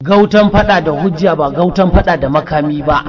Gautan fada da hujja ba gautan fada da makami ba.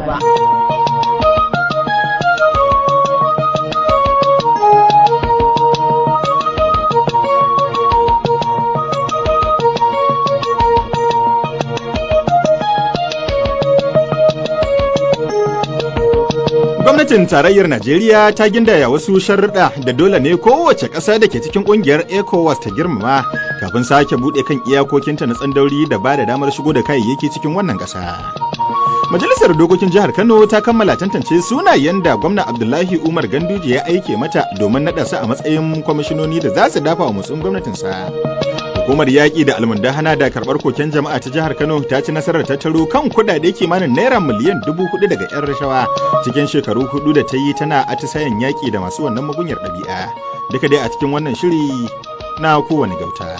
Gwamnatin tarayyar Najeriya ta gindaya wasu sharuɗa da dole ne kowace ƙasa da ke cikin ƙungiyar ECOWAS ta girmama kafin sake buɗe kan iyakokinta na tsandauri da ba da damar shigo da kayayyaki cikin wannan ƙasa. Majalisar Dokokin Jihar Kano ta kammala tantance sunayen da gwamna Abdullahi Umar Ganduje ya aike mata domin naɗa su a matsayin kwamishinoni da za su dafa wa motsin gwamnatinsa. Hukumar yaƙi da almundahana da karɓar koken jama'a ta jihar Kano ta ci nasarar tattaro kan kuɗaɗe kimanin naira miliyan dubu hudu daga 'yan rashawa cikin shekaru hudu da ta yi tana atisayen yaƙi da masu wannan magunyar ɗabi'a. Duka dai a cikin wannan shiri na kowane gauta.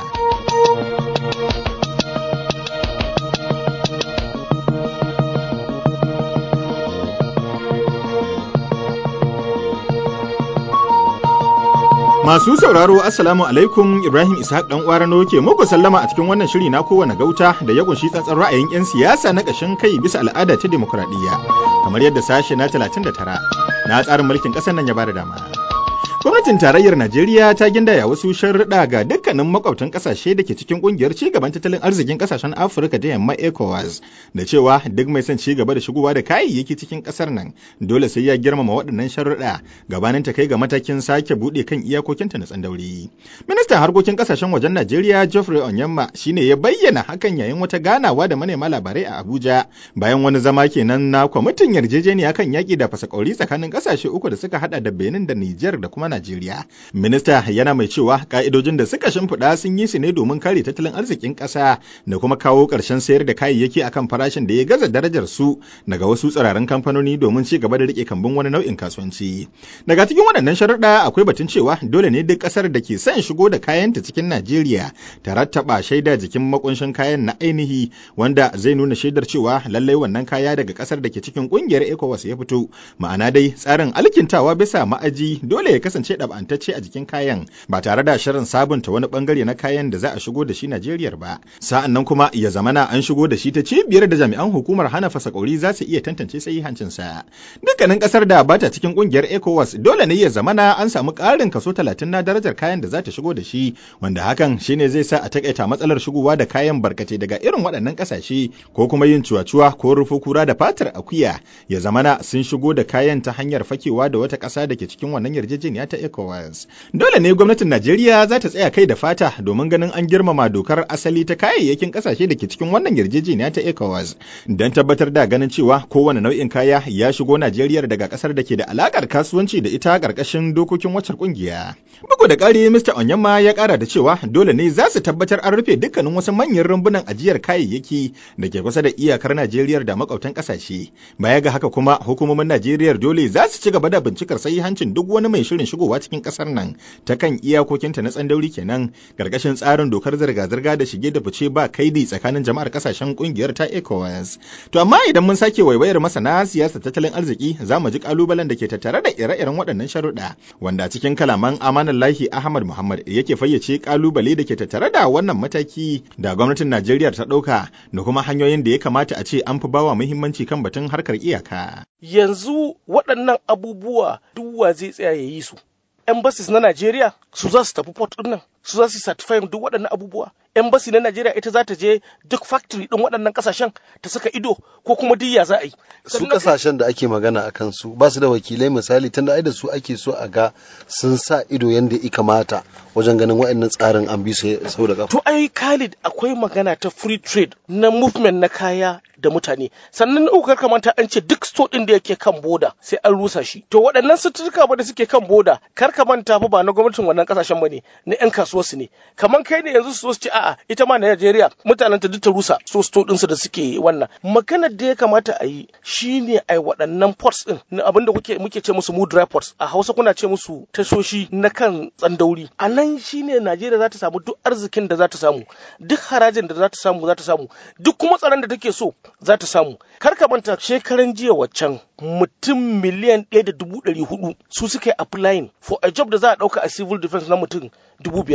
Masu sauraro Assalamu alaikum Ibrahim Ishaq dan Uwarano ke muku sallama a cikin wannan shiri na kowane gauta da ya kunshi tsantsan ra'ayin 'yan siyasa na ƙashin kai bisa al'ada ta demokuraɗiyya kamar yadda sashe na 39 na tsarin mulkin ƙasar nan ya bada dama. Gwamnatin tarayyar Najeriya ta gindaya wasu sharuɗa ga dukkanin makwabtan ƙasashe da ke cikin ƙungiyar cigaban tattalin arzikin ƙasashen Afirka ta yamma ECOWAS da cewa duk mai son ci gaba da shigowa da kayayyaki cikin ƙasar nan dole sai ya girmama waɗannan sharuɗa gabanin ta kai ga matakin sake buɗe kan iyakokinta na tsandauri. Ministan harkokin ƙasashen wajen Najeriya Geoffrey Onyema shine ya bayyana hakan yayin wata ganawa da manema labarai a Abuja bayan wani zama kenan na kwamitin yarjejeniya kan yaƙi da fasakori tsakanin ƙasashe uku da suka haɗa da Benin da Nijar da kuma Najeriya. Minista yana mai cewa ka'idojin da suka shimfiɗa sun yi su ne domin kare tattalin arzikin ƙasa da kuma kawo ƙarshen sayar da kayayyaki akan farashin da ya gaza darajar su daga wasu tsirarin kamfanoni domin ci gaba da rike kambun wani nau'in kasuwanci. Daga cikin waɗannan sharuɗa akwai batun cewa dole ne duk ƙasar da ke son shigo da kayanta cikin Najeriya ta rattaba shaida jikin makunshin kayan na ainihi wanda zai nuna shaidar cewa lallai wannan kaya daga ƙasar da ke cikin ƙungiyar ECOWAS ya fito. Ma'ana dai tsarin alkintawa bisa ma'aji dole ya kasance kasance ɗab'antacce a jikin kayan ba tare da shirin sabunta wani bangare na kayan da za a shigo da shi Najeriya ba. Sa'an nan kuma ya zamana an shigo da shi ta cibiyar da jami'an hukumar hana fasakori za su iya tantance sa. Dukkanin kasar da bata cikin kungiyar ECOWAS dole ne ya zamana an samu ƙarin kaso talatin na darajar kayan da za ta shigo da shi wanda hakan shine zai sa a takaita matsalar shigowa da kayan barkate daga irin waɗannan ƙasashe ko kuma yin cuwa-cuwa ko rufe kura da fatar akuya ya zamana sun shigo da kayan ta hanyar fakewa da wata ƙasa da ke cikin wannan yarjejeniya ta ECOWAS. Dole ne gwamnatin Najeriya za ta tsaya kai da fata domin ganin an girmama dokar asali ta kayayyakin kasashe da ke cikin wannan yarjejeniya ta ECOWAS don tabbatar da ganin cewa kowane nau'in kaya ya shigo Najeriya daga kasar da ke da alakar kasuwanci da ita karkashin dokokin wacce kungiya. Bugu da ƙari Mr. Onyema ya ƙara da cewa dole ne za su tabbatar an rufe dukkanin wasu manyan rumbunan ajiyar kayayyaki da ke kusa da iyakar Najeriya da makwabtan kasashe. Baya ga haka kuma hukumomin Najeriya dole za su ci gaba da bincikar hancin duk wani mai shirin shigowa cikin kasar nan ta kan iyakokinta na tsandauri kenan karkashin tsarin dokar zirga-zirga da shige da fice ba kaidi tsakanin jama'ar kasashen kungiyar ta ECOWAS. To amma idan mun sake waiwayar masana siyasa tattalin arziki za mu ji kalubalen da ke tattare da ire-iren waɗannan sharuɗa wanda cikin kalaman amanar lahi Ahmad Muhammad yake fayyace kalubale da ke tattare da wannan mataki da gwamnatin Najeriya ta ɗauka da kuma hanyoyin da ya kamata a ce an fi bawa muhimmanci kan batun harkar iyaka. Yanzu waɗannan abubuwa duk wa zai tsaya ya yi su. embassies na Najeriya su za su tafi port ɗin nan su za su certify duk waɗannan abubuwa embassy na Najeriya ita za ta je duk factory ɗin waɗannan ƙasashen ta saka ido ko kuma diya za a yi su ƙasashen da ake magana a kan su ba su da wakilai misali tunda ai da su ake so a ga sun sa ido yanda ya kamata wajen ganin waɗannan tsarin an bi su sau da to ai Khalid akwai magana ta free trade na movement na kaya da mutane sannan na kamanta an ce duk store ɗin da yake kan boda sai an rusa shi to waɗannan suturka ba da suke kan boda kar ka manta fa ba na gwamnatin wannan kasashen bane na yan kasuwar su ne kaman kai ne yanzu su ce a'a ita ma Najeriya mutanen ta duk ta rusa so sto din su da suke wannan maganar da ya kamata a yi shine ai waɗannan ports din na abinda kuke muke ce musu mood dry ports a Hausa kuna ce musu tashoshi na kan tsandauri a nan shine Najeriya za ta samu duk arzikin da za ta samu duk harajin da za ta samu za ta samu duk kuma tsaron da take so za ta samu kar ka manta shekaran jiya waccan mutum miliyan ɗaya da dubu ɗari hudu su suka yi applying for a job da za a ɗauka a civil defense na mutum dubu biyar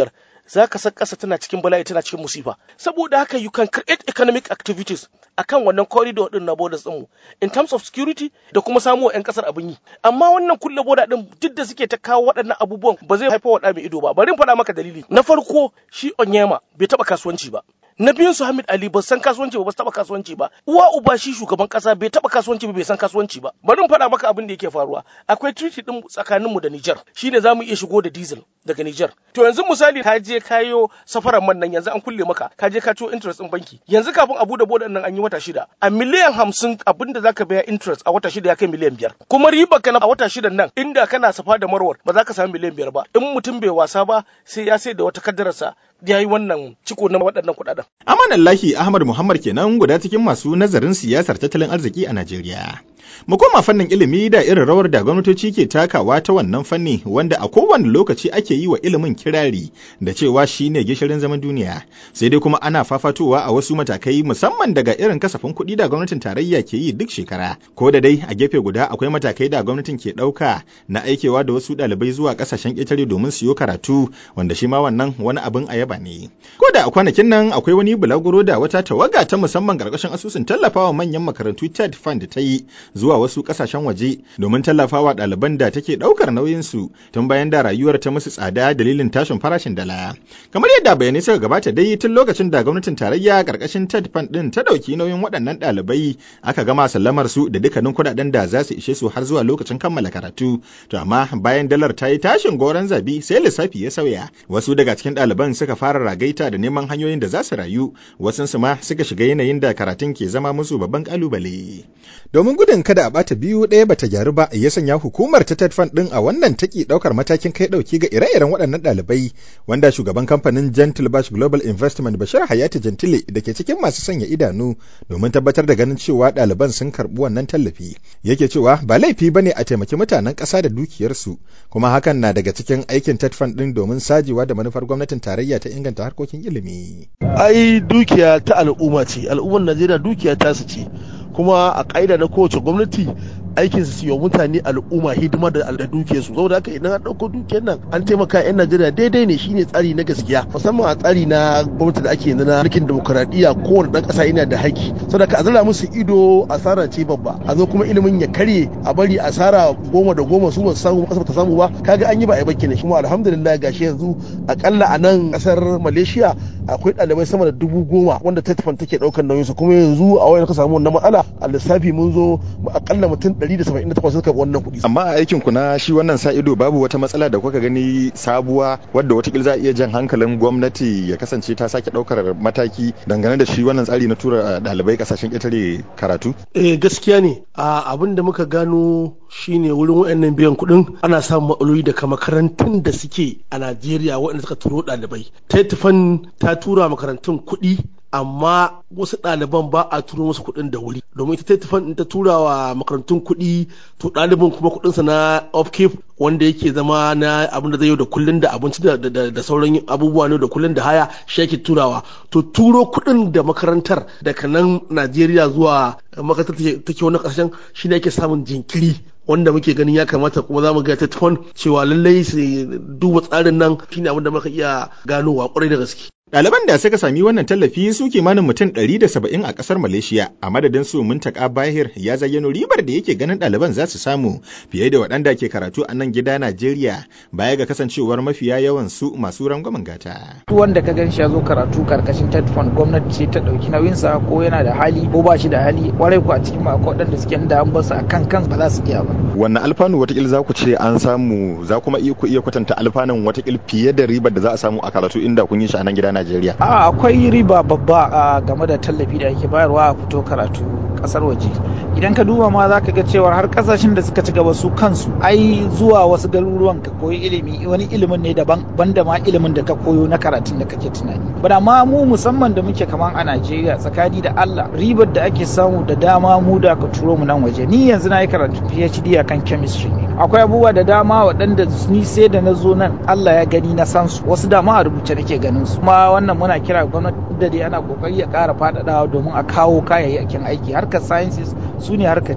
za ka san ƙasa tana cikin bala'i tana cikin musifa saboda haka you can create economic activities akan wannan corridor din na borders din mu in terms of security da kuma samu wa 'yan kasar abin yi amma wannan kulle boda din duk da suke ta kawo waɗannan abubuwan ba zai haifar wa mai ido ba bari in faɗa maka dalili na farko shi Onyema bai taɓa kasuwanci ba na biyun su Hamid Ali ba san kasuwanci ba ba su taba kasuwanci ba uwa uba shi shugaban kasa bai taba kasuwanci ba bai san kasuwanci ba bari in faɗa maka abin da yake faruwa akwai treaty din tsakanin mu da Niger shine zamu iya shigo da diesel daga Niger to yanzu misali ka je kayo safaran man nan yanzu an kulle maka ka je ka ciwo interest din banki yanzu kafin abu da bodan nan an yi wata shida a miliyan hamsin abin da zaka biya interest a wata shida ya kai miliyan biyar kuma riba ka a wata shidan nan inda kana safa da marwar ba za ka samu miliyan biyar ba in mutum bai wasa ba sai ya sai da wata kaddararsa ya yi wannan ciko na waɗannan kuɗaɗen. Amanallahi Ahmad Muhammad kenan guda cikin masu nazarin siyasar tattalin arziki a Najeriya. Mu koma fannin ilimi da irin rawar da gwamnatoci ke takawa ta wannan fanni wanda a kowane lokaci ake yi wa ilimin kirari da cewa shi ne gishirin zaman duniya. Sai dai kuma ana fafatowa a wasu matakai musamman daga irin kasafin kuɗi da gwamnatin tarayya ke yi duk shekara. Ko da dai a gefe guda akwai matakai da gwamnatin ke ɗauka na aikewa da wasu ɗalibai zuwa ƙasashen ƙetare domin siyo karatu wanda shi ma wannan wani abin a yaba ne. Ko da a kwanakin nan akwai wani bulaguro da wata tawaga ta musamman ƙarƙashin asusun tallafawa manyan makarantu TED Fund ta yi zuwa wasu ƙasashen waje domin tallafawa ɗaliban da take ɗaukar nauyinsu tun bayan da rayuwar ta musu tsada dalilin tashin farashin dala. Kamar yadda bayanai suka gabata dai tun lokacin da gwamnatin tarayya ƙarƙashin TED Fund ɗin ta ɗauki nauyin waɗannan ɗalibai aka gama sallamar su da dukkanin kuɗaɗen da za su ishe su har zuwa lokacin kammala karatu. To amma bayan dalar ta yi tashin goron zabi sai lissafi ya sauya. Wasu daga cikin ɗaliban suka fara ragaita da neman hanyoyin da za su rayu, wasunsu ma suka shiga yanayin da karatun ke zama musu babban ƙalubale. Domin gudun kada a bata biyu ɗaya bata gyaru ba ya sanya hukumar ta TEDFund ɗin a wannan taki ɗaukar matakin kai ɗauki ga ire-iren waɗannan ɗalibai wanda shugaban kamfanin Gentle Bash Global Investment Bashir Hayati Gentile da ke cikin masu sanya idanu domin tabbatar da ganin cewa ɗaliban sun karɓi wannan tallafi. Yake cewa ba laifi ba ne a taimaki mutanen ƙasa da dukiyarsu kuma hakan na daga cikin aikin TEDFund ɗin domin sajewa da manufar gwamnatin tarayya ta inganta harkokin ilimi. Ai dukiya ta al'umma ce, al'ummar Najeriya dukiya ta su ce. kuma a ƙa'ida na kowace gwamnati aikin su yi mutane al'umma hidima da dukiyar su saboda haka idan an ɗauko dukiyar nan an taimaka yan Najeriya daidai ne shine tsari na gaskiya musamman a tsari na gwamnati da ake na mulkin demokuraɗiyya kowane ɗan ƙasa yana da haƙƙi saboda ka azala musu ido asara ce babba a zo kuma ilimin ya karye a bari asara goma da goma su ba su samu ƙasa ta samu ba kaga an yi ba a yi ba kenan kuma alhamdulillah gashi yanzu akalla a nan ƙasar Malaysia akwai ɗalibai sama da dubu goma wanda tetfan take ɗaukar nauyinsu kuma yanzu a wayan ka samu wannan matsala a lissafi mun zo akalla mutum 178 suka wannan kuɗi. Amma a aikin ku na shi wannan sa ido babu wata matsala da kuka gani sabuwa wadda watakila za a iya jan hankalin gwamnati ya kasance ta sake ɗaukar mataki dangane da shi wannan tsari na tura ɗalibai kasashen ƙetare karatu? Eh gaskiya ne a abin da muka gano shine wurin wayannan biyan kuɗin ana samun matsaloli daga makarantun da suke a Najeriya waɗanda suka turo ɗalibai. Tetfan ta tura makarantun kuɗi amma wasu ɗaliban ba a turo musu kuɗin da wuri domin ita tetfan ta tura wa makarantun kuɗi to ɗalibin kuma kuɗinsa na upkeep wanda yake zama na abin da zai yi da kullun da abinci da sauran abubuwa ne da kullun da haya shi yake turawa to turo kuɗin da makarantar daga nan Najeriya zuwa makarantar take wani ƙarshen shi ne yake samun jinkiri wanda muke ganin ya kamata kuma za mu ga tetfon cewa lallai su duba tsarin nan shine abin da muka iya ganowa kwarai da gaske Ɗaliban da suka sami wannan tallafi su kimanin mutum 170 a ƙasar Malaysia a madadin su Muntaka Bahir ya zayyano ribar da yake ganin ɗaliban za su samu fiye da waɗanda ke karatu a nan gida Najeriya baya ga kasancewar mafiya yawan su masu rangwamen gata. Duk wanda ka gan shi ya zo karatu karkashin TED Fund gwamnati ce ta ɗauki nauyinsa ko yana da hali ko ba shi da hali kwarai ku a cikin ma akwai waɗanda suke da an basu a kan kan ba za su iya ba. Wannan alfanu watakila za ku ce an samu za kuma iya ku iya kwatanta alfanun watakila fiye da ribar da za a samu a karatu inda kun yi shi a nan gida Najeriya. A akwai riba babba a game da tallafi da ake bayarwa a fito karatu kasar waje. Idan ka duba ma za ka ga cewa har kasashen da suka ci gaba su kansu ai zuwa wasu garuruwan ka koyi ilimi wani ilimin ne daban banda ma ilimin da ka koyo na karatun da kake tunani. Bada ma mu musamman da muke kaman a Najeriya tsakani da Allah ribar da ake samu da dama mu da ka turo mu nan waje. Ni yanzu na yi karatu PhD akan chemistry ne. Akwai abubuwa da dama waɗanda ni sai da na zo nan Allah ya gani na san su wasu dama a rubuce nake ganin su. Kuma wannan muna kira gwamnati da dai ana kokari ya ƙara faɗaɗawa domin a kawo kayayyakin aiki harkar sciences su ne harkar ci gaba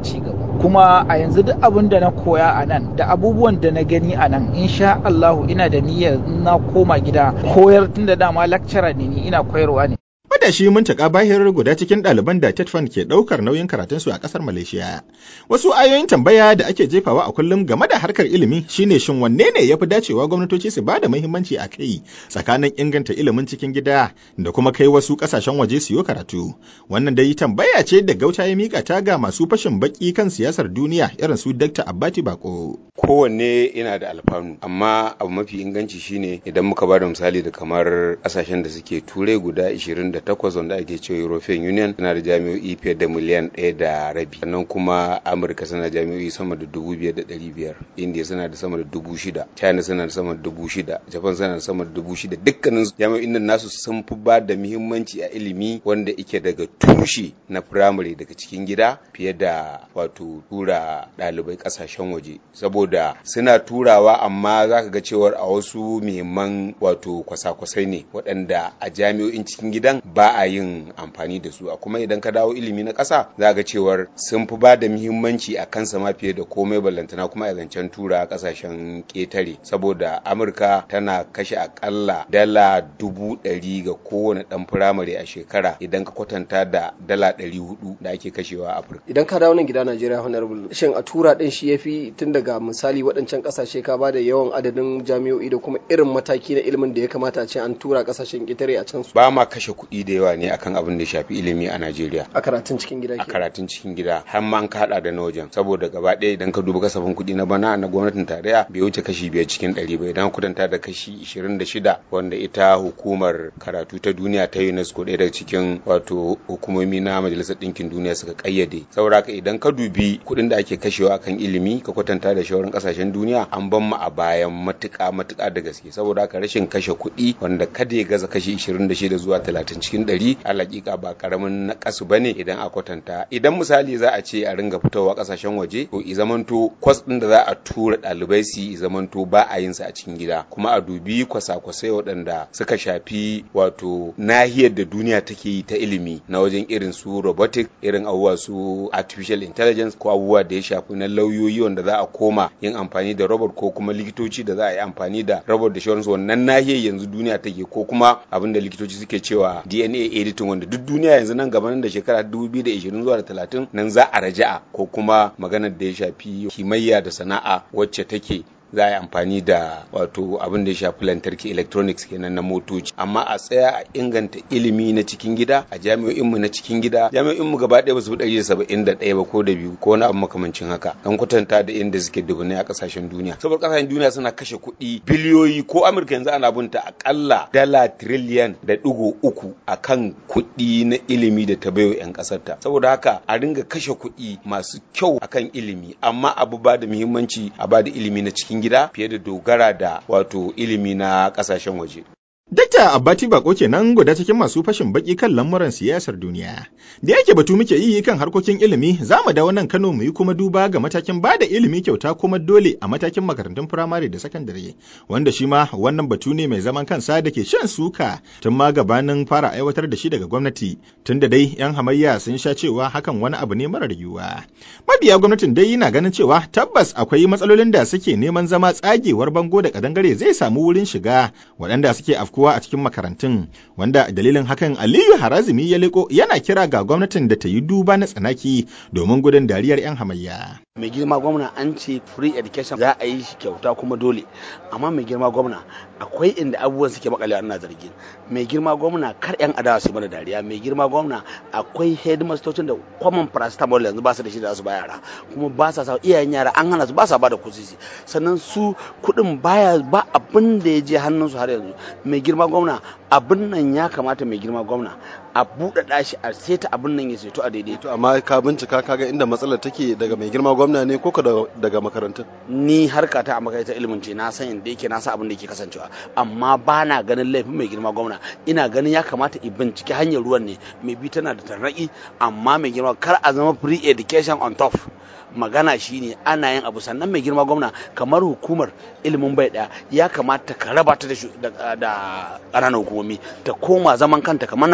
kuma a yanzu duk abin da na koya a nan da abubuwan da na gani a nan insha Allahu ina da niyyar na koma gida koyar tun da dama lecturer ne ni ina koyarwa ne Matashi Muntaka Bahir guda cikin ɗaliban da Tetfan ke ɗaukar nauyin karatunsu a ƙasar Malaysia. Wasu ayoyin tambaya da ake jefawa a kullum game da harkar ilimi shine shin wanne ne ya fi dacewa gwamnatoci su ba da muhimmanci a kai tsakanin inganta ilimin cikin gida da kuma kai wasu ƙasashen waje su yi karatu. Wannan dai tambaya ce da gauta ya mika ta ga masu fashin baki kan siyasar duniya irin su Dr. Abbati Bako. Kowanne yana da alfanu amma abu mafi inganci shine idan muka ba da misali da kamar ƙasashen da suke turai guda 20 takwas wanda ake cewa European Union suna da jami'o'i fiye da miliyan ɗaya da rabi sannan kuma Amurka suna da jami'o'i sama da dubu biyar da ɗari biyar India suna da sama da dubu shida China suna da sama da dubu shida Japan suna da sama da dubu shida dukkanin jami'o'in nan nasu sun fi ba da muhimmanci a ilimi wanda ike daga tushe na firamare daga cikin gida fiye da wato tura ɗalibai ƙasashen waje saboda suna turawa amma za ka ga cewar a wasu muhimman wato kwasa-kwasai ne waɗanda a jami'o'in cikin gidan ba a yin amfani da su a kuma idan ka dawo ilimi na ƙasa za ga cewar sun fi ba da muhimmanci a kansa ma fiye da komai ballantana kuma a zancen tura ƙasashen ƙetare saboda amurka tana kashe akalla dala dubu ɗari ga kowane ɗan firamare a shekara idan ka kwatanta da dala ɗari hudu da ake kashewa a afirka idan ka dawo nan gida najeriya honorable shin a tura ɗin shi ya fi tun daga misali waɗancan ƙasashe ka ba da yawan adadin jami'o'i da kuma irin mataki na ilimin da ya kamata a ce an tura ƙasashen ƙetare a can su ba ma kashe kuɗi da yawa ne akan abin da ya shafi ilimi a Najeriya. A karatun cikin gida A karatun cikin gida har ma an kaɗa da na wajen saboda gaba ɗaya idan ka duba kasafin kuɗi na bana na gwamnatin tarayya bai wuce kashi biyar cikin ɗari ba idan kudanta da kashi ishirin da shida wanda ita hukumar karatu ta duniya ta UNESCO ɗaya daga cikin wato hukumomi na majalisar ɗinkin duniya suka ƙayyade. Saboda haka idan ka dubi kuɗin da ake kashewa akan ilimi ka kwatanta da shawarar ƙasashen duniya an ban mu a bayan matuƙa matuƙa da gaske saboda haka rashin kashe kuɗi wanda kada ya gaza kashi ishirin da shida zuwa talatin cikin ɗari alaƙiƙa ba ƙaramin naƙasu ba ne idan a kwatanta idan misali za a ce a ringa fitowa ƙasashen waje to i zamanto kwas ɗin da za a tura ɗalibai su i zamanto ba a yin sa a cikin gida kuma a dubi kwasa-kwasai waɗanda suka shafi wato nahiyar da duniya take yi ta ilimi na wajen irin su robotic irin abubuwa su artificial intelligence ko abubuwa da ya shafi na lauyoyi wanda za a koma yin amfani da robot ko kuma likitoci da za a yi amfani da robot da shawararsu wannan nahiyar yanzu duniya take ko kuma abin da likitoci suke cewa DNA editing wanda duk duniya yanzu nan gaban da shekara 2020 zuwa da 30 nan za a raja'a ko kuma maganar da ya shafi kimayya da sana'a wacce take za a yi amfani da wato abin da ya shafi lantarki electronics kenan na motoci amma a tsaya a inganta ilimi na cikin gida a jami'o'inmu na cikin gida jami'o'inmu gaba ɗaya ba su ɗari da saba'in da ɗaya ba ko da biyu ko wani abu makamancin haka an kwatanta da inda suke dubunai a ƙasashen duniya saboda ƙasashen duniya suna kashe kuɗi biliyoyi ko amurka yanzu ana bunta akalla dala tiriliyan da ɗigo uku a kan kuɗi na ilimi da ta baiwa 'yan ƙasarta saboda haka a ringa kashe kuɗi masu kyau akan ilimi amma abu ba da muhimmanci a ba da ilimi na cikin gida fiye da dogara da wato ilimi na kasashen waje. Dakta Abbati Bako kenan guda cikin masu fashin baki kan lamuran siyasar duniya. Da yake batu muke yi kan harkokin ilimi, za mu dawo nan Kano mu yi kuma duba ga matakin ba da ilimi kyauta kuma dole a matakin makarantun firamare da sakandare, wanda shi ma wannan batu ne mai zaman kansa da ke shan suka tun ma gabanin fara aiwatar da shi daga gwamnati, tun da dai 'yan hamayya sun sha cewa hakan wani abu ne marar yiwuwa. Mabiya gwamnatin dai na ganin cewa tabbas akwai matsalolin da suke neman zama tsagewar bango da kadangare zai samu wurin shiga waɗanda suke afku afkuwa a cikin makarantun wanda dalilin hakan aliyu harazimi ya leko yana kira ga gwamnatin da ta yi duba na tsanaki domin gudun dariyar 'yan hamayya mai girma gwamna an ce free education za a yi shi kyauta kuma dole amma mai girma gwamna akwai inda abubuwan suke makale ana zargi mai girma gwamna kar yan adawa su mana dariya mai girma gwamna akwai headmastocin da common paracetamol yanzu ba su da shi da su ba yara kuma ba sa sa iyayen yara an hana su ba sa ba da kusisi sannan su kuɗin baya ba abin da ya je hannunsu har yanzu mai girma gwamna abin nan ya kamata mai girma gwamna a buɗaɗa shi a seta abin nan ya seto a daidaito amma ka bincika kaga inda matsalar take daga mai girma gwamna ne ko ka daga makarantun ni harka ta a makarantar ilimin ce na san inda yake na san abin da yake kasancewa amma ba na ganin laifin mai girma gwamna ina ganin ya kamata i binciki hanyar ruwan ne mai bi tana da tarnaki amma mai girma kar a zama free education on top magana shine ana yin abu sannan mai girma gwamna kamar hukumar ilimin bai daya ya kamata ka raba ta da ƙananan hukumomi ta koma zaman kanta kamar na da take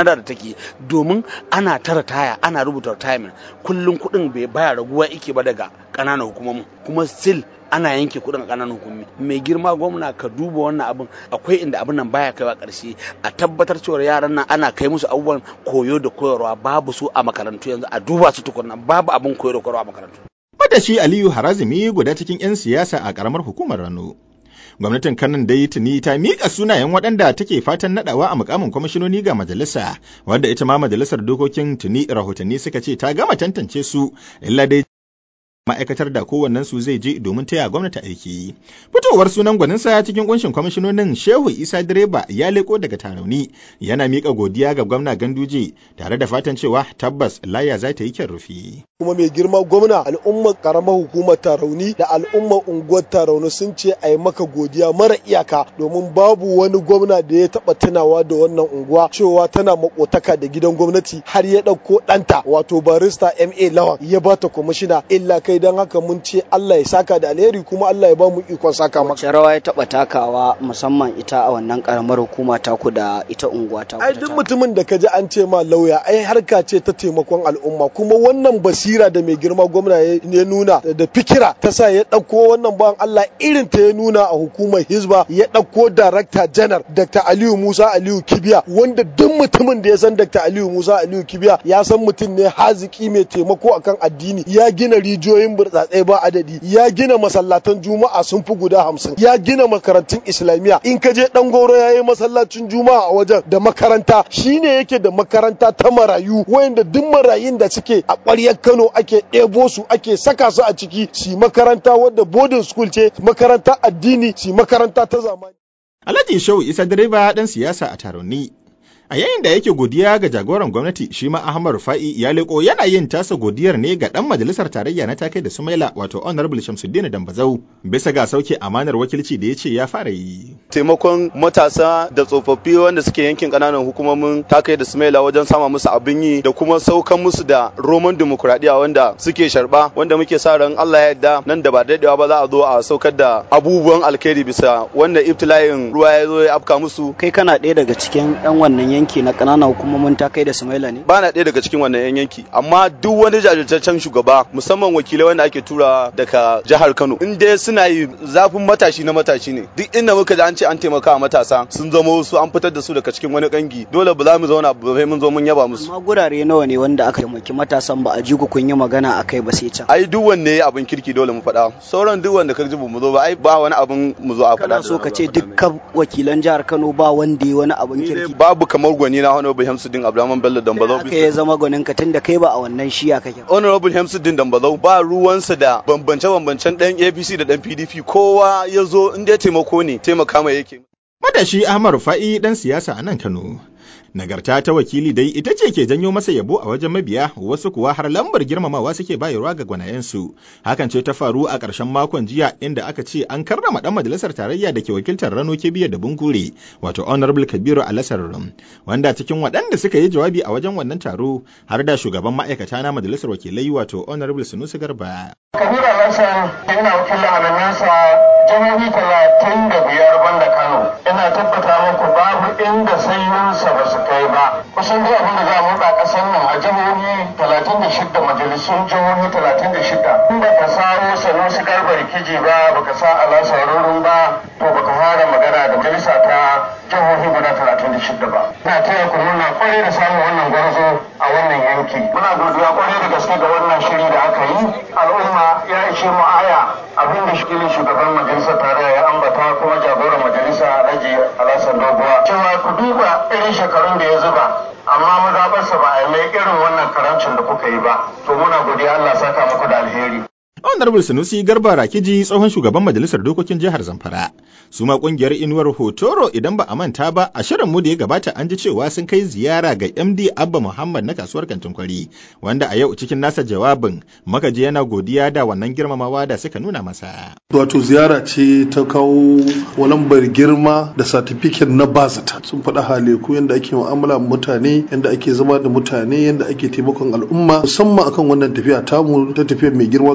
ciki domin ana tara taya ana rubuta retirement kullum kuɗin bai baya raguwa ike ba daga ƙananan hukumomin kuma still ana yanke kuɗin a ƙananan hukumi mai girma gwamna ka duba wannan abin akwai inda abin nan baya kaiwa ƙarshe a tabbatar cewa yaran nan ana kai musu abubuwan koyo da koyarwa babu su a makarantu yanzu a duba su tukunna babu abin koyo da koyarwa a makarantu Matashi Aliyu Harazimi guda cikin 'yan siyasa a ƙaramar hukumar Rano. Gwamnatin Kano dai tuni ta miƙa sunayen waɗanda take fatan naɗawa a mukamin kwamishinoni ga majalisa, wadda ita ma majalisar dokokin tuni rahotanni suka ce ta gama tantance su, illa dai ma'aikatar da kowannen su zai je domin taya gwamnati aiki. Fitowar sunan gwaninsa cikin kunshin kwamishinonin Shehu Isa Direba ya leko daga Tarauni yana miƙa godiya ga gwamna Ganduje tare da fatan cewa tabbas laya za ta yi kyan rufi. kuma mai girma gwamna al'ummar karamar hukumar tarauni da al'ummar unguwar tarauni sun ce a yi maka godiya mara iyaka domin babu wani gwamna da ya taba tunawa da wannan unguwa cewa tana makotaka da gidan gwamnati har ya ɗauko ɗanta wato barista ma lawan ya bata kwamishina illa kai don haka mun ce allah ya saka da alheri kuma allah ya ba mu ikon saka maka wace rawa ya taba takawa musamman ita a wannan karamar hukuma taku da ita unguwa ta ai duk mutumin da ka ji an ce ma lauya ai harka ce ta taimakon al'umma kuma wannan basira da mai girma gwamna ya nuna da fikira ta sa ya ɗauko wannan bawan Allah irin ta ya nuna a hukumar hizba ya ɗauko darakta janar Dr. Aliyu Musa Aliyu Kibiya wanda duk mutumin da ya san Dr. Aliyu Musa Aliyu Kibiya ya san mutum ne haziki mai taimako akan addini ya gina rijiyoyin burtsatsai ba adadi ya gina masallatan juma'a sun fi guda hamsin ya gina makarantun islamiyya in ka je dan goro ya yi masallacin juma'a a wajen da makaranta shine yake da makaranta ta marayu wayanda duk marayun da suke a ƙwaryar Kano ake ɗebo su ake saka su a ciki su makaranta wadda boarding school ce makaranta addini su makaranta ta zamani. Alhaji Shehu Isa direba ɗan siyasa a Taroni A yayin da yake godiya ga jagoran gwamnati shi ma Ahmad Rufa'i ya leko yana yin tasa godiyar ne ga dan majalisar tarayya na takai da Sumaila wato Honorable Shamsuddin Dambazau bisa ga sauke amanar wakilci da ya ce ya fara yi. Taimakon matasa da tsofaffi wanda suke yankin kananan hukumomin takai da Sumaila wajen sama musu abin yi da kuma saukan musu da roman dimokuraɗiyya wanda suke sharba wanda muke sa ran Allah ya yarda nan da ba daɗewa ba za a zo a saukar da abubuwan alkhairi bisa wanda ibtila'in ruwa ya zo ya afka musu. Kai kana ɗaya daga cikin 'yan wannan yanki na ƙananan hukumomin ta kai da Sumaila ne? Ba na ɗaya daga cikin wannan 'yan yanki, amma duk wani jajirtaccen shugaba musamman wakilai wanda ake tura daga jihar Kano. In dai suna yi zafin matashi na matashi ne. Duk inda muka ji an ce an taimaka wa matasa sun zama wasu an fitar da su daga cikin wani kangi. Dole ba za mu zauna ba sai mun zo mun yaba musu. Amma gurare nawa ne wanda aka taimaki matasan ba a ji ku kun yi magana a kai ba sai can. Ai duk wanne abin kirki dole mu faɗa. Sauran duk wanda ka ji mu zo ba ai ba wani abin mu zo a faɗa. Kana so ka ce dukkan wakilan jihar Kano ba wanda ya wani abin kirki. Babu kamar gwani na Honorable Hamsuddin Abdulrahman Bello Dambazau. Aka ya zama gwanin ka tunda kai ba a wannan shiya kake. Honorable Hamsuddin Dambazau ba ruwansa da bambance-bambancen ɗan APC da ɗan PDP kowa ya zo inda ya taimako ne taimaka mai yake. Matashi Ahmad Rufa'i ɗan siyasa a nan Kano. Nagarta ta wakili dai ita ce ke janyo masa yabo a wajen mabiya wasu kuwa har lambar girmamawa suke bayarwa ga gwanayensu. Hakan ce ta faru a ƙarshen makon jiya inda aka ce an karrama ɗan majalisar tarayya da ke wakiltar Rano Kebiya da Bunkure wato Honorable Kabiru Alasar wanda cikin waɗanda suka yi jawabi a wajen wannan taro har da shugaban ma'aikata na majalisar wakilai wato Honorable Sunusi Garba. Kabiru Alasar yana wakilin alamansa jihohi talatin da biyar banda Kano. Ina tabbata muku babu inda sayinsa ba su kai ba kusan dai abin da za mu a ƙasar nan a jihohi talatin da shida majalisun jihohi talatin da shida in ba ka sawo sanusi garbar kiji ba ba ka sa alasa rurun ba to ba ka fara magana da majalisa ta jihohi guda talatin da shida ba ina taya ku murna kwarai da samun wannan gwarzo a wannan yanki muna godiya kwarai da gaske ga wannan shiri da aka yi al'umma ya ishe mu aya abin da shigilin shugaban majalisar tarayya ya ambata kuma jagoran majalisa alhaji alhassan doguwa cewa ku duba irin shekarun da ya zuba amma mazaɓarsa ba a yi mai irin wannan karancin da kuka yi ba to muna godiya Allah saka muku da alheri Honorable Sanusi Garba Rakiji tsohon shugaban majalisar dokokin jihar Zamfara. Su ma kungiyar inuwar Hotoro idan ba a manta ba a shirin mu da ya gabata an ji cewa sun kai ziyara ga MD Abba Muhammad na kasuwar Kantin Kwari wanda a yau cikin nasa jawabin makaji yana godiya da wannan girmamawa da suka nuna masa. Wato ziyara ce ta kawo lambar girma da satifiket na bazata sun faɗa haleku yadda ake mu'amala mutane yadda ake zama da mutane yadda ake taimakon al'umma musamman akan wannan tafiya tamu ta tafiyar mai girma gwamna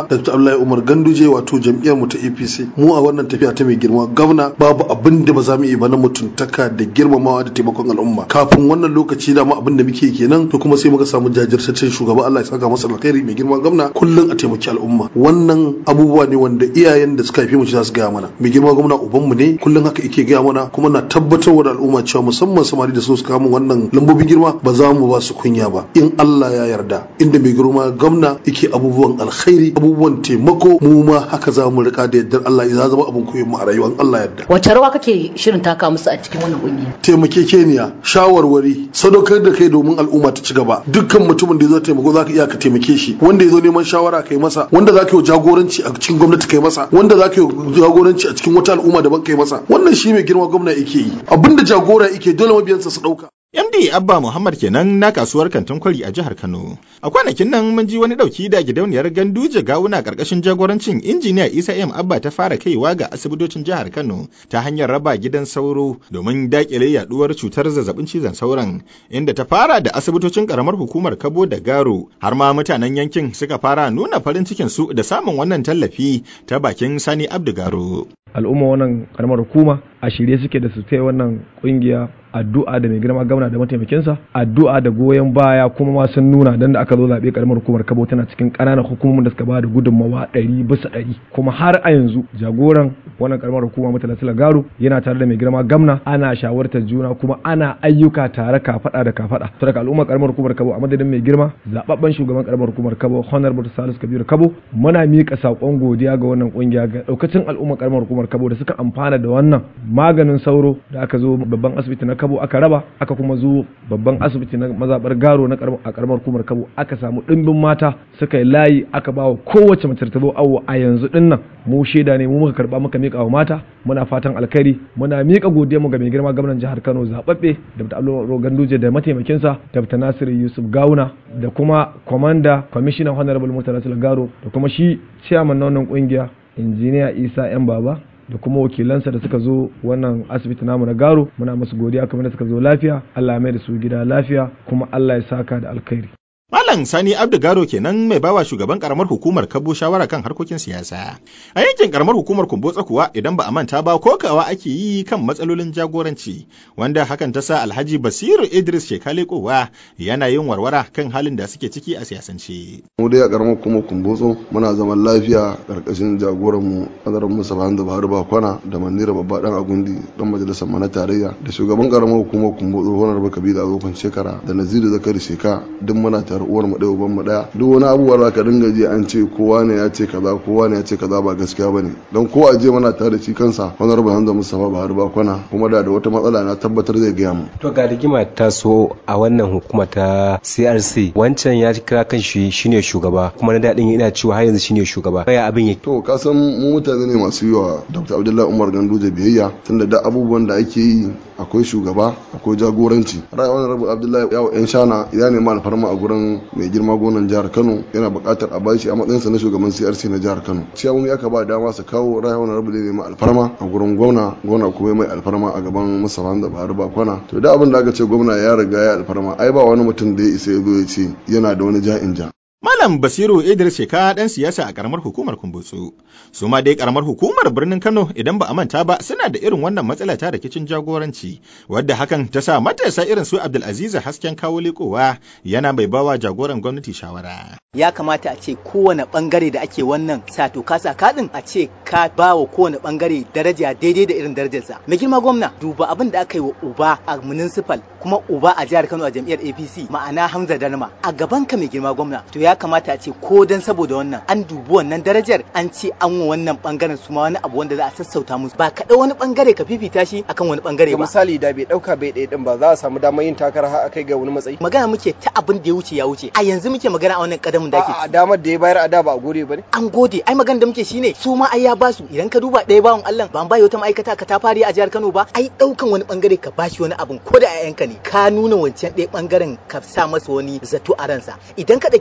girma Dr. Abdullahi Umar Ganduje wato jam'iyyar mu ta APC mu a wannan tafiya ta mai girma gwamna babu abin da ba za mu yi ba na mutuntaka da girmamawa da taimakon al'umma kafin wannan lokaci da mu abin da muke kenan to kuma sai muka samu jajirtaccen shugaba Allah ya saka masa alkhairi mai girma gwamna kullum a taimaki al'umma wannan abubuwa ne wanda iyayen da suka haife mu za su gaya mana mai girma gwamna uban mu ne kullum haka yake gaya mana kuma na tabbatar da al'umma cewa musamman samari da su suka mun wannan lambobin girma ba za mu ba su kunya ba in Allah ya yarda inda mai girma gwamna yake abubuwan alkhairi abubuwan taimako mu ma haka za mu rika da yardar Allah ya zama abin koyon mu a rayuwar Allah yarda wace rawa kake shirin taka musu a cikin wannan kungiya taimakekeniya shawarwari sadaukar da kai domin al'umma ta ci gaba dukkan mutumin da ya zo taimako zaka iya ka taimake shi wanda ya zo neman shawara kai masa wanda zaka yi jagoranci a cikin gwamnati kai masa wanda zaka yi jagoranci a cikin wata al'umma daban kai masa wannan shi mai girma gwamna yake yi abinda jagora yake dole mabiyansa su dauka MD Abba Muhammad kenan na kasuwar kantin kwari a jihar Kano. A kwanakin nan mun ji wani dauki da gidauniyar Ganduje Gawuna karkashin jagorancin injiniya Isa M Abba ta fara kaiwa ga asibitocin jihar Kano ta hanyar raba gidan sauro domin dakile yaduwar cutar zazzabin cizon sauron inda ta fara da asibitocin karamar hukumar Kabo da Garo har ma mutanen yankin suka fara nuna farin cikin su da samun wannan tallafi ta bakin Sani Abdu Garo. Al'umma wannan karamar hukuma a shirye suke da su taya wannan kungiya addu'a da mai girma gwamna da mataimakinsa addu'a da goyon baya kuma ma sun nuna dan da aka zo zaɓe karamar hukumar kabo tana cikin ƙananan hukumomin da suka ba da gudunmawa ɗari bisa ɗari kuma har a yanzu jagoran wannan karamar hukuma mutala garo yana tare da mai girma gwamna ana shawartar juna kuma ana ayyuka tare kafaɗa da kafaɗa saboda al'ummar karamar hukumar kabo a madadin mai girma zababben shugaban karamar hukumar kabo honorable salisu kabiru kabo muna miƙa saƙon godiya ga wannan ƙungiya ga ɗaukacin al'ummar karamar hukumar kabo da suka amfana da wannan maganin sauro da aka zo babban asibiti na kabo aka raba aka kuma zo babban asibiti na mazabar garo na a karamar kumar kabo aka samu dimbin mata suka yi layi aka ba wa kowace mace ta zo awo a yanzu din nan mu shaida ne mu muka karba muka mika wa mata muna fatan alkhairi muna mika godiya mu ga mai girma gwamnan jihar Kano zababbe Dr. Abdul Ganduje da mataimakinsa Dr. Nasiru Yusuf Gawuna da kuma commander commissioner honorable Murtala Garo da kuma shi chairman na wannan kungiya injiniya Isa yan baba da kuma wakilansa da suka zo wannan asibiti namu na garo muna musu godiya kamar da suka zo lafiya Allah ya mai da su gida lafiya kuma Allah ya saka da alkhairi Malam Sani Abdu Garo kenan mai bawa shugaban karamar hukumar Kabo shawara kan harkokin siyasa. A yankin karamar hukumar Kumbotsa kuwa idan ba a manta ba kokawa ake yi kan matsalolin jagoranci wanda hakan ta sa Alhaji Basiru Idris Shekale kowa yana yin warwara kan halin da suke ciki a siyasance. Mu dai a karamar hukumar Kumbotso muna zaman lafiya karkashin jagoran mu Adaran Musa Bahanda Buhari Bakwana da Manira Babba Dan Agundi dan majalisar mana tarayya da shugaban karamar hukumar Kumbotso Honorable Kabiru Azofan Shekara da Naziru Zakari Sheka duk muna tare uwar mu ɗaya uban mu ɗaya duk wani abubuwa da ka dinga ji an ce kowa ne ya ce kaza kowa ne ya ce kaza ba gaskiya bane dan ko a je muna tare da shi kansa honorable Hamza Mustafa Bahar Bakwana kuma da da wata matsala na tabbatar zai gaya mu to ga rigima ta so a wannan hukuma ta CRC wancan ya kira kan shi shine shugaba kuma na dadin yana cewa har yanzu shine shugaba baya abin yake to ka san mu mutane ne masu yiwa Dr. Abdullahi Umar Ganduje biyayya tunda da abubuwan da ake yi akwai shugaba akwai jagoranci rayuwar rabu abdullahi yawo yan shana ya nema alfarma a gurin mai girma gonan jihar kano yana buƙatar a bashi a matsayinsa na shugaban crc na jihar kano ciyawomi aka ba dama su kawo rayuwar rabu da nema alfarma a gurin gwamna gwamna kuma mai alfarma a gaban musamman da bahar bakwana to da abin da aka ce gwamna ya riga ya alfarma ai ba wani mutum da ya isa ya zo ya ce yana da wani ja'in ja Malam Basiru Idris Sheka ɗan siyasa a ƙaramar hukumar Kumbutsu. Su ma dai ƙaramar hukumar birnin Kano idan ba a manta ba suna da irin wannan matsala ta rikicin jagoranci, wadda hakan ta sa matasa irin su Abdulaziz Hasken kawo likowa yana mai bawa jagoran gwamnati shawara. Ya kamata a ce kowane bangare da ake wannan sato kasa kaɗin a ce ka ba wa kowane bangare daraja daidai da irin darajarsa. Mai girma gwamna duba abin da aka yi wa uba a municipal kuma uba a jihar Kano a jam'iyyar APC ma'ana Hamza Darma a gaban ka mai girma gwamna to ya kamata a ce ko dan saboda wannan an dubi wannan darajar an ce an wa wannan bangaren su ma wani abu wanda za a sassauta musu ba kaɗai wani bangare ka fifita shi akan wani bangare ba misali da bai dauka bai ɗaya din ba za a samu damar yin takara har akai ga wani matsayi magana muke ta abin da ya wuce ya wuce a yanzu muke magana a wannan kadamin da ake a damar da ya bayar a da ba a gode ba ne an gode ai magana da muke shine su ma ai ya ba su idan ka duba ɗaya bawan Allah ba an bayi wata ma'aikata ka ta fari a jihar Kano ba ai daukan wani bangare ka bashi wani abin ko da ayyanka ne ka nuna wancan ɗaya bangaren ka sa masa wani zato a ransa idan ka ɗauke su bai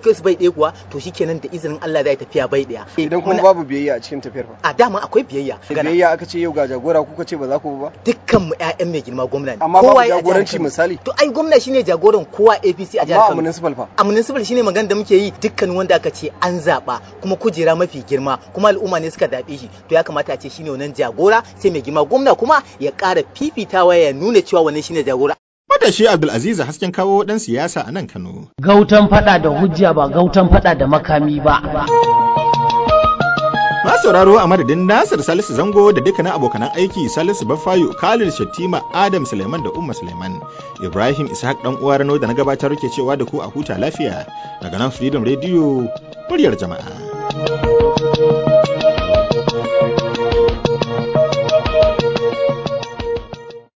ɗaya kuwa to shikenan da izinin Allah zai tafiya bai ɗaya idan kuma babu biyayya a cikin tafiyar fa a dama akwai biyayya biyayya aka ce yau ga jagora kuka ce ba za ku ba dukkan mu ƴaƴan mai girma gwamna ne amma babu jagoranci misali to ai gwamna shine jagoran kowa APC a jihar Kano amma a municipal fa a municipal shine magana da muke yi dukkan wanda aka ce an zaba kuma kujera mafi girma kuma al'umma ne suka zabe shi to ya kamata a ce shine wannan jagora sai mai girma gwamna kuma ya ƙara fifitawa ya nuna cewa wannan shine jagora Matashi Abdulaziz hasken kawo ɗan siyasa a nan Kano. Gautan fada da hujja ba gautan fada da makami ba. Ma sauraro a madadin Nasir Salisu Zango da dukkanin abokanan aiki Salisu Bafayo, Khalid Shattima, Adam Suleiman da Umma Suleiman. Ibrahim Ishaq dan uwa Rano da na gabatar ke cewa da ku a huta lafiya daga nan Freedom Radio muryar jama'a.